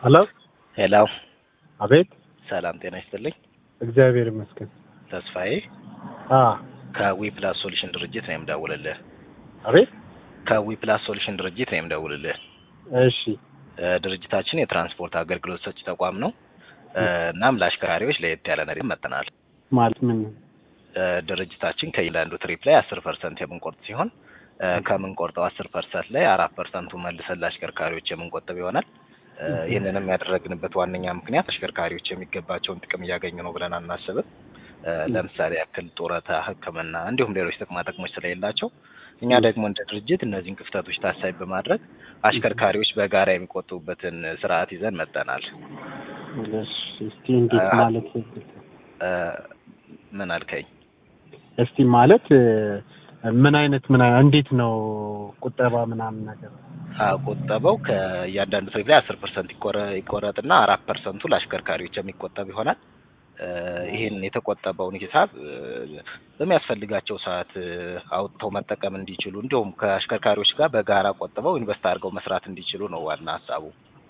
ሄሎ ሄሎ አቤት ሰላም ጤና ይስጥልኝ። እግዚአብሔር ይመስገን። ተስፋዬ አ ከዊ ፕላስ ሶሉሽን ድርጅት ነው የምደውልልህ። አቤት ከዊ ፕላስ ሶሉሽን ድርጅት ነው የምደውልልህ። እሺ እ ድርጅታችን የትራንስፖርት አገልግሎት ሰጪ ተቋም ነው። እ እናም ለአሽከርካሪዎች ለየት ያለ ነገር መጥተናል። ማለት ምን እ ድርጅታችን ከእያንዳንዱ ትሪፕ ላይ አስር ፐርሰንት የምንቆርጥ ሲሆን እ ከምንቆርጠው አስር ፐርሰንት ላይ አራት ፐርሰንቱ መልሰን ለአሽከርካሪዎች የምንቆጥብ ይሆናል። እ ይህንንም ያደረግንበት ዋነኛ ምክንያት አሽከርካሪዎች የሚገባቸውን ጥቅም እያገኙ ነው ብለን አናስብም። እ ለምሳሌ ያክል ጡረታ፣ ሕክምና እንዲሁም ሌሎች ጥቅማ ጥቅሞች ስለሌላቸው እኛ ደግሞ እንደ ድርጅት እነዚህን ክፍተቶች ታሳቢ በማድረግ አሽከርካሪዎች በጋራ የሚቆጥቡበትን ስርዓት ይዘን መጠናል። እሺ እስቲ እንዴት ማለት እ ምን አልከኝ? እስቲ ማለት እ ምን አይነት ምን አይ- እንዴት ነው ቁጠባ ምናምን ነገር አዎ ቁጠባው ከእያንዳንዱ ትሪፕ ላይ አስር ፐርሰንት ይቆረጥና አራት ፐርሰንቱ ለአሽከርካሪዎች የሚቆጠብ ይሆናል። እ ይህን የተቆጠበውን ሂሳብ እ በሚያስፈልጋቸው ሰዓት እ አውጥተው መጠቀም እንዲችሉ እንዲሁም ከአሽከርካሪዎች ጋር በጋራ ቆጥበው ኢንቨስት አድርገው መስራት እንዲችሉ ነው ዋና ሀሳቡ።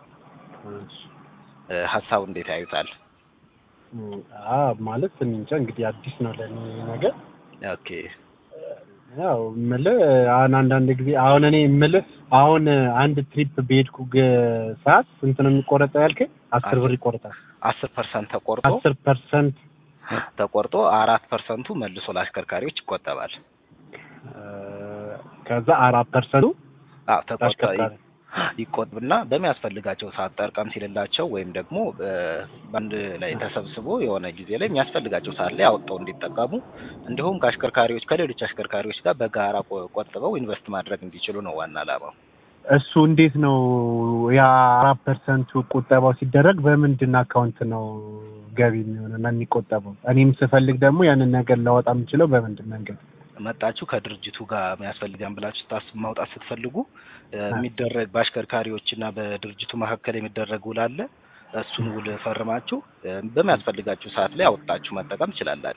እ ሀሳቡ እንዴት ያዩታል? አ ማለት እኔ እንጃ እንግዲህ አዲስ ነው ለኔ ነገር ኦኬ ያው የምልህ አሁን አንዳንድ ጊዜ አሁን እኔ የምልህ አሁን አንድ ትሪፕ በሄድኩ ግ- ሰዓት ስንት ነው የሚቆረጠው ያልከኝ? አስር ብር ይቆረጣል። አስር ፐርሰንት ተቆርጦ አስር ፐርሰንት ተቆርጦ አራት ፐርሰንቱ መልሶ ለአሽከርካሪዎች ይቆጠባል። ከዛ አራት ፐርሰንቱ አዎ ተቆርጦ አሽከርካሪ ይቆጥብና በሚያስፈልጋቸው ሰዓት ጠርቀም ሲልላቸው ወይም ደግሞ እ በአንድ ላይ ተሰብስቦ የሆነ ጊዜ ላይ የሚያስፈልጋቸው ሰዓት ላይ አውጥተው እንዲጠቀሙ እንዲሁም ከአሽከርካሪዎች ከሌሎች አሽከርካሪዎች ጋር በጋራ ቆ- ቆጥበው ኢንቨስት ማድረግ እንዲችሉ ነው ዋና ዓላማው። እሱ እንዴት ነው ያ አራት ፐርሰንቱ ቁጠባው ሲደረግ በምንድን አካውንት ነው ገቢ የሚሆነው እና የሚቆጠበው? እኔም ስፈልግ ደግሞ ያንን ነገር ላወጣ የምችለው በምንድን መንገድ? መጣችሁ ከድርጅቱ ጋር የሚያስፈልጋን ብላችሁ ታስብ ማውጣት ስትፈልጉ እ የሚደረግ በአሽከርካሪዎች እና በድርጅቱ መካከል የሚደረግ ውል አለ። እሱን ውል ፈርማችሁ እ በሚያስፈልጋችሁ ሰዓት ላይ አወጣችሁ መጠቀም ትችላላችሁ።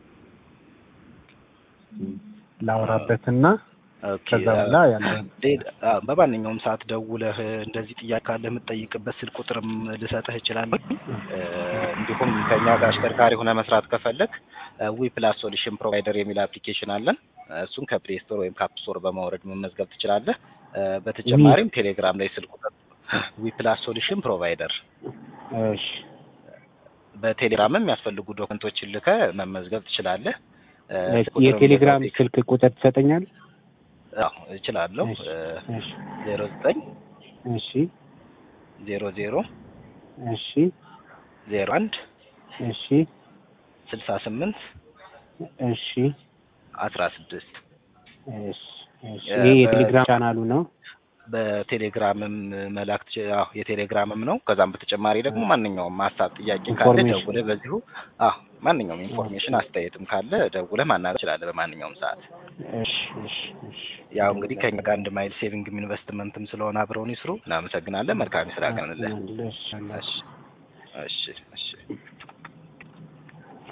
ላወራበትና ኦኬ ከዛ በኋላ ያለውን ሌላ- አዎ፣ በማንኛውም ሰዓት ደውለህ እንደዚህ ጥያቄ ካለህ የምትጠይቅበት ስልክ ቁጥርም ልሰጥህ እችላለሁ። እ እንዲሁም ከኛ ጋር አሽከርካሪ ሆነ መስራት ከፈለግ ዊ ፕላስ ሶሉሽን ፕሮቫይደር የሚል አፕሊኬሽን አለን። እሱን ከፕሌይ ስቶር ወይም ከአፕ ስቶር በማውረድ መመዝገብ ትችላለህ። እ በተጨማሪም ቴሌግራም ላይ ስልክ ቁጥር ዊ ፕላስ ሶሉሽን ፕሮቫይደር እሺ በቴሌግራምም የሚያስፈልጉ ዶክመንቶችን ልከህ መመዝገብ ትችላለህ። እ ስልክ ቁጥርም የቴሌግራም በቴክ- ስልክ ቁጥር ትሰጠኛል? አዎ እችላለሁ። እሺ እሺ ዜሮ ዘጠኝ እሺ ዜሮ ዜሮ እሺ ዜሮ አንድ እሺ ስልሳ ስምንት እሺ አስራ ስድስት እሺ እሺ ይሄ የቴሌግራም ቻናሉ ነው። በቴሌግራምም መላክ ትች- አዎ የቴሌግራምም ነው። ከዛም በተጨማሪ ደግሞ ማንኛውም ሀሳብ ጥያቄ ካለ ኢንፎርሜሽን። ደውለህ በዚሁ አዎ ማንኛውም ኢንፎርሜሽን አስተያየትም ካለ ደውለህ ማናገር ትችላለህ በማንኛውም ሰዓት። እሺ እሺ እሺ ያው እንግዲህ ከኛ ጋር አንድ ማይል ሴቪንግም ኢንቨስትመንትም ስለሆነ አብረውን ይስሩ። እናመሰግናለን። መልካም ስራ ቀንልህ። እሺ እሺ እሺ እሺ